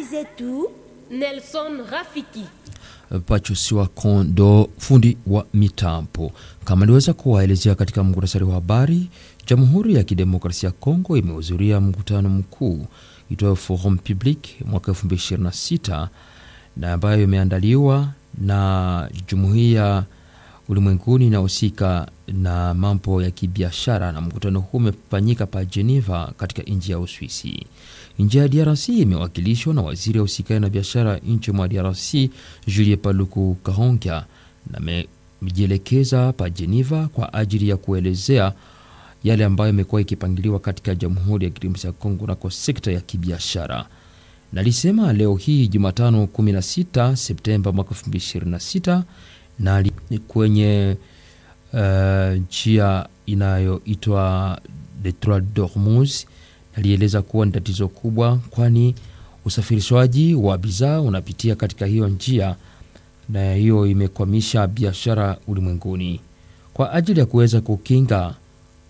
zetu Nelson Rafiki. Pachusiwa Kondo, fundi wa mitambo. Kama aliweza kuwaelezea katika muktasari wa habari, Jamhuri ya Kidemokrasia ya Kongo imehudhuria mkutano mkuu itwayo Forum Public mwaka 2026 na ambayo imeandaliwa na jumuiya ulimwenguni inahusika na mambo ya kibiashara, na mkutano huu umefanyika pa Geneva katika nchi ya Uswisi. Nchi ya DRC imewakilishwa na waziri wa usikani na biashara nchi mwa DRC Julie Paluku Kahongya, na amejielekeza pa Geneva kwa ajili ya kuelezea yale ambayo imekuwa ikipangiliwa katika Jamhuri ya Kidemokrasia ya Kongo nako sekta ya kibiashara. Nalisema leo hii Jumatano 16 Septemba mwaka 2026 na kwenye njia uh, inayoitwa Detroit Dormuz alieleza kuwa ni tatizo kubwa, kwani usafirishaji wa bidhaa unapitia katika hiyo njia, na hiyo imekwamisha biashara ulimwenguni. Kwa ajili ya kuweza kukinga